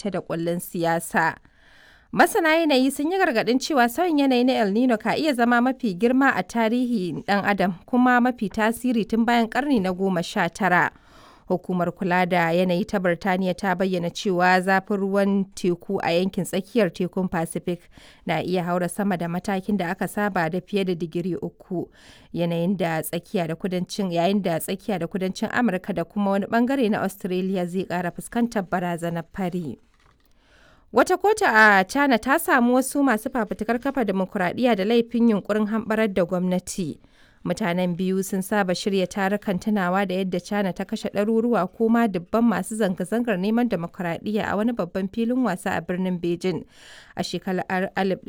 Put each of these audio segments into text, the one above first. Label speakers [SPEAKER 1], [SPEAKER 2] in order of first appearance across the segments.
[SPEAKER 1] bita da kullun siyasa. Masana yanayi sun yi gargaɗin cewa sauyin yanayi na El Nino ka iya zama mafi girma a tarihi ɗan adam kuma mafi tasiri tun bayan ƙarni na goma sha tara. Hukumar kula da yanayi ta Birtaniya ta bayyana cewa zafin ruwan teku a yankin tsakiyar tekun Pacific na iya haura sama da matakin da aka saba da fiye da digiri uku. Yanayin da tsakiya da kudancin yayin da tsakiya da kudancin Amurka da kuma wani bangare na Australia zai ƙara fuskantar barazanar fari. Wata kotu a China ta samu wasu masu fafutukar kafa demokuraɗiyya da laifin yunkurin hamɓarar da gwamnati. Mutanen biyu sun saba shirya tarukan tunawa da yadda China ta kashe ɗaruruwa ko ma dubban masu zanga-zangar neman demokuraɗiyya a wani babban filin wasa a birnin Beijing a shekarar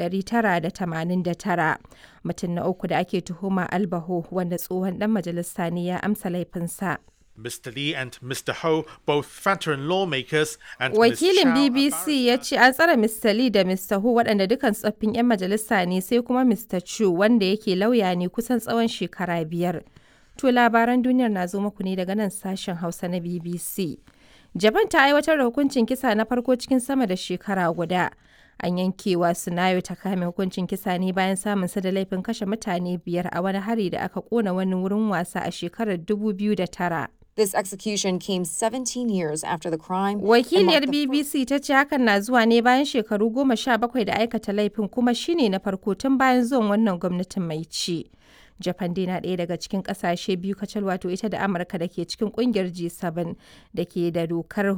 [SPEAKER 1] 1989. Mutum na uku da ake tuhuma Albaho wanda tsohon ɗan majalisa ne ya amsa laifinsa.
[SPEAKER 2] Mr. Lee and Mr. Ho, both veteran lawmakers, and
[SPEAKER 1] Wakilin
[SPEAKER 2] Ms. Chow, a
[SPEAKER 1] BBC ya ce an tsare Mr. Lee da Mr. Hu waɗanda dukan tsoffin 'yan majalisa ne sai kuma Mr. Chu wanda yake lauya ne kusan tsawon shekara biyar. To labaran duniyar na zo muku ne daga nan sashen Hausa na BBC. Japan ta aiwatar da hukuncin kisa na farko cikin sama da shekara guda. An yankewa Sunayo ta kame hukuncin kisa ne bayan samun sa da laifin kashe mutane biyar a wani hari da aka kona wani wurin wasa a shekarar 2009.
[SPEAKER 3] This execution came 17 years after the crime. and
[SPEAKER 1] Wakiliyar
[SPEAKER 3] marked the
[SPEAKER 1] BBC ta ce hakan na zuwa ne bayan shekaru goma sha bakwai da aikata laifin kuma shine na farko tun bayan zuwan wannan gwamnatin mai ci. Japan dai na ɗaya daga cikin ƙasashe biyu kacal wato ita da Amurka da ke cikin ƙungiyar G7 da ke da dokar